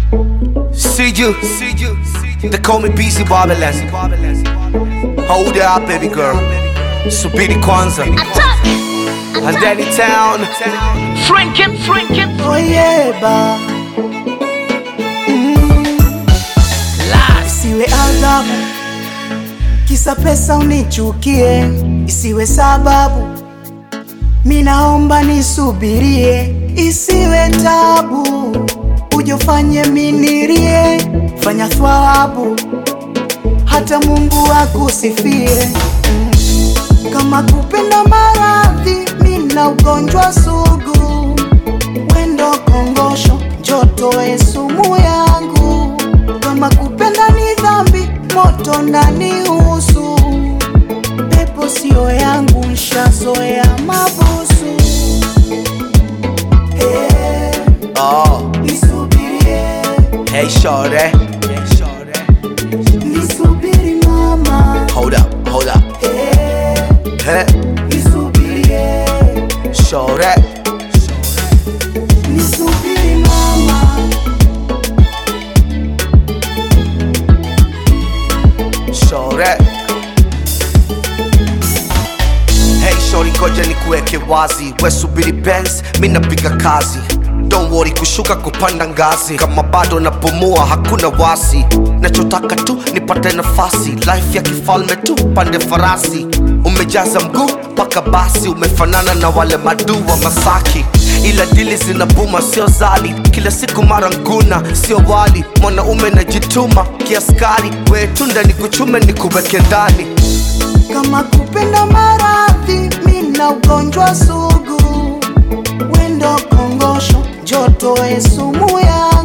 See you, see you, they call me busy Babylon. Hold it up, baby girl. Subiri kwanza. And then in town. Franken, Franken, Oh yeah, ba. Isiwe adhabu kisa pesa unichukie, isiwe sababu mi naomba nisubirie, isiwe tabu ujofanye minirie, fanya thawabu hata Mungu akusifie. Mm. Kama kupenda maradhi, mina ugonjwa sugu, wendo kongosho, joto e sumu yangu. Kama kupenda ni dhambi, moto ndani usu, pepo sio yangu, nshazoea mabusu. Eh, Oh, nisubirie, hey shorty. Hey shorty. nisubiri mama. Hold up, hold up. Eh, Hey, nisubirie, shorty. nisubiri mama. Shorty. Hey shorty, ngoja nikuweke wazi, we subiri Benz, mi napiga kazi. Don't worry, kushuka kupanda ngazi, kama bado napumua hakuna wasi. Nachotaka tu nipate nafasi, life ya kifalme tu, pande farasi. Umejaza mguu mpaka basi, umefanana na wale madu wa Masaki ila dili zinabuma sio zali kila siku mara nguna sio wali mwanaume najituma kiaskari we tunda ni kuchume ni kuweke ndani kama kupenda maradhi, mina ugonjwa sugu, wendo kongosho, joto e sumu ya